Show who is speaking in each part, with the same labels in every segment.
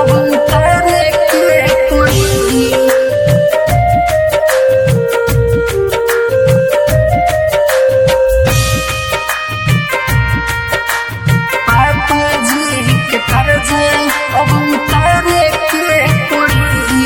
Speaker 1: अब उतारे के पड़ी पापा जी के कर्ज अब उतारे के पड़ी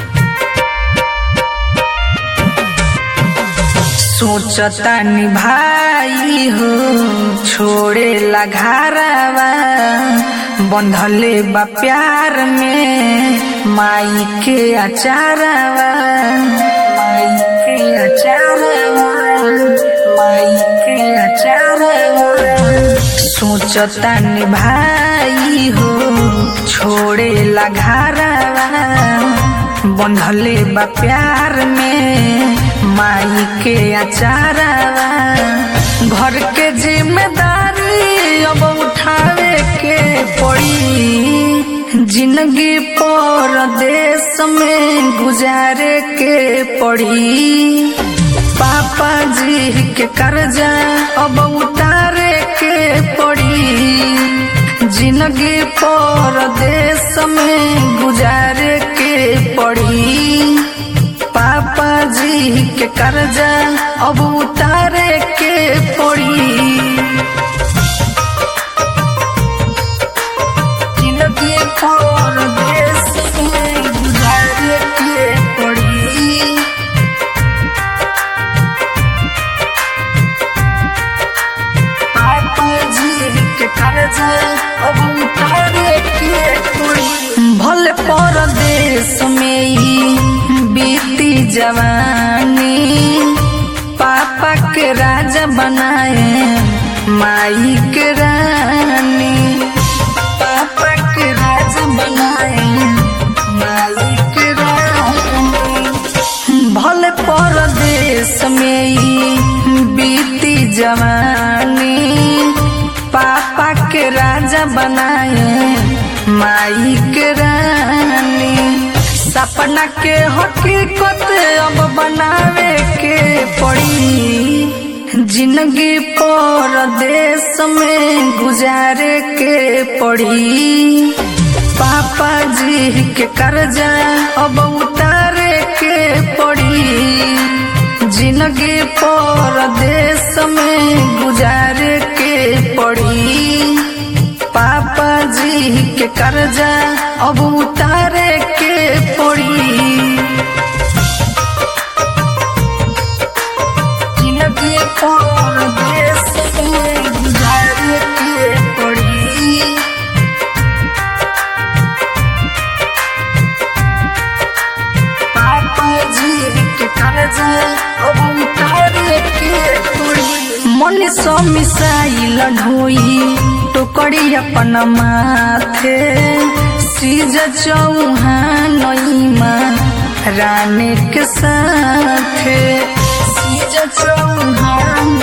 Speaker 1: सोचतानी भाई हो छोड़े ला घरवा बंधले बा प्यार में माई के अचारवा माई के अचारवा माई के अचारवा सोचतानी भाई हो छोड़े ला घरवा बंधले बा प्यार में माई के अचारवा घर के जिम्मेदारी अब उठावे के पड़ी जिंदगी पर देश में गुजारे के पड़ी पापा जी के कर्जा अब उतारे के पड़ी जिंदगी पर देश में गुजारे के पड़ी पापा जी के कर्जा अब उतारे के पड़ी जिंदगी पर देश में गुजारे के पड़ी पापा जी के कर्जा अब उतारे के पड़ी भले परदेश में ही बीती जवानी पापा के राजा बनाए माई के रानी पापा के राजा बनाए माई के रानी भले परदेश में ही बीती जवानी पापा के राजा बनाए माई के रानी सपना के हकीकत अब बनावे के पड़ी जिंदगी पर देश में गुजारे के पड़ी पापा जी के कर्जा अब उतारे के पड़ी जिंदगी पर देश में गुजारे के पड़ी पापा जी के कर्जा अब उतारे के पड़ी जिंदगी पर देश में गुजारे के पड़ी पापा जी के कर्जा अब उतारे के पड़ी मन सो मिसाइल ढोई टोकरी अपन माथे सीज चौहान रानी के साथे सीज चौहान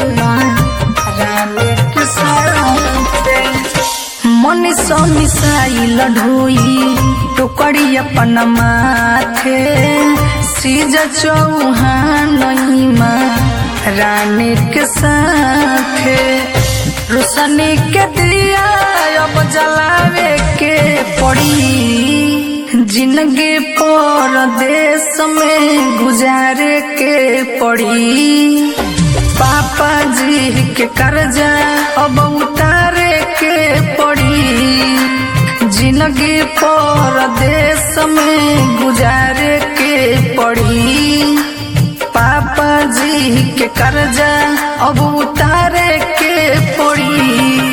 Speaker 1: रानी के साथे मन सो मिसाइल ढोई टोकरी अपन माथे सीज चौहान रानी के साथे रोशनी के दिया अब जलावे के पड़ी जिंदगी पर देश में गुजारे के पड़ी पापा जी के कर्जा अब उतारे के पड़ी जिंदगी पर देश में गुजारे के पड़ी पापा जी के कर्जा अब उतारे के पड़ी